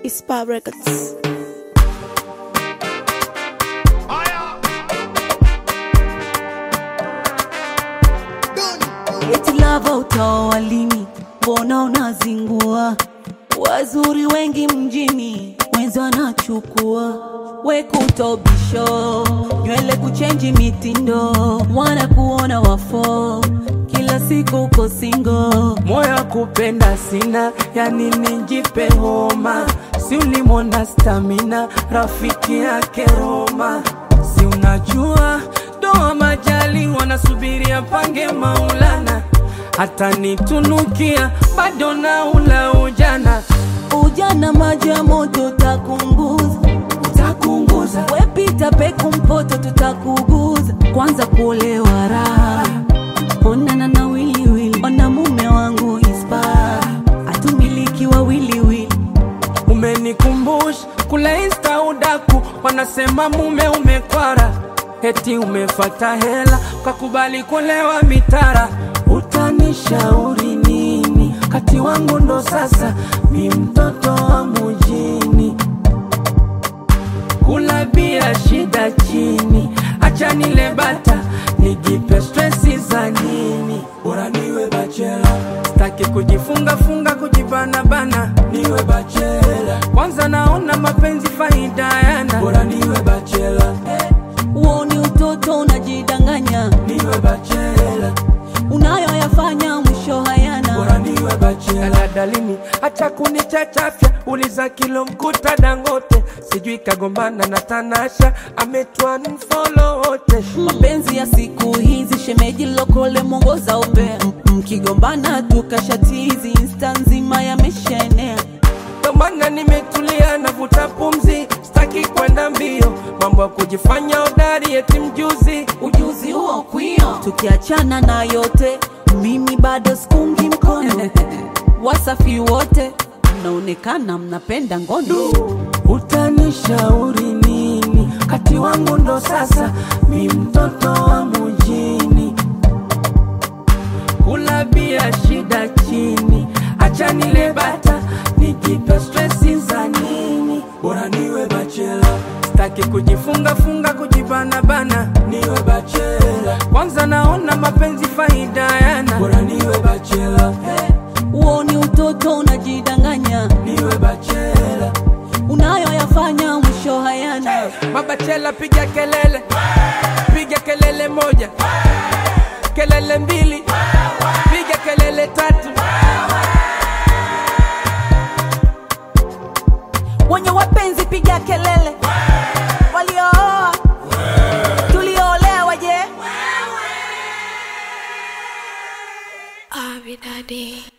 Ispa Records. Eti lava utaoa lini? Mbona unazingua? Wazuri wengi mjini, wenzi wanachukua we kutobisho, nywele kuchenji mitindo, wanakuona wafo, kila siku uko singo. moyo kupenda sina, yani nijipe homa, si ulimwona stamina, rafiki yake Roma, si unajua doa majali wanasubiria pange Maulana, hata nitunukia bado na ula ujana, Ujana maji ya moto utakunguza, utakunguza wepita peku mpoto tutakuguza, kwanza kuolewa raha onana na wiliwili, ona mume wangu ispa atumiliki wa wiliwili Umenikumbusha kule insta udaku, wanasema mume umekwara, eti umefata hela kakubali kulewa mitara. Utanishauri nini? Kati wangu ndo sasa mi mtoto wa mujini, kula bia shida chini, acha nile bata nijipe stresi za nini? Bora niwe bachela, staki kujifunga funga kujibana bana, niwe bachela. Kwanza naona mapenzi faida yana, bora niwe bachela, huo ni utoto unajidanganya, niwe bachela, unayoyafanya mwisho hayana. bora niwe bachela. Daladalini acha kunichachafya, uliza kilo mkuta Dangote, sijui kagombana na Tanasha, ametwa mfolo wote mapenzi ya siku hizi shemeji lokole mwongoza upea M- mkigombana tukashatizi insta nzima yameshaenea Ndo maana nimetulia navuta pumzi, sitaki kwenda mbio, mambo ya kujifanya hodari eti mjuzi. ujuzi huo kwio tukiachana na yote mimi bado sikungi mkono wasafi wote mnaonekana mnapenda ngono Utanishauri nini? Kati wangu ndo sasa mi mtoto wa mujini, kula bia shida chini, acha nile bata nijipe stresi za nini? Bora niwe bachela, sitaki kujifunga funga kujibana bana, niwe bachela. Kwanza naona mapenzi faida yana, bora niwe bachela, huo ni utoto unajidanganya niwe bachela. unayoyafanya mwisho hayana Mabachela piga kelele, piga kelele moja, kelele mbili, piga kelele tatu. wenye wapenzi piga kelele waliooa tulioolewa je Abby Daddy.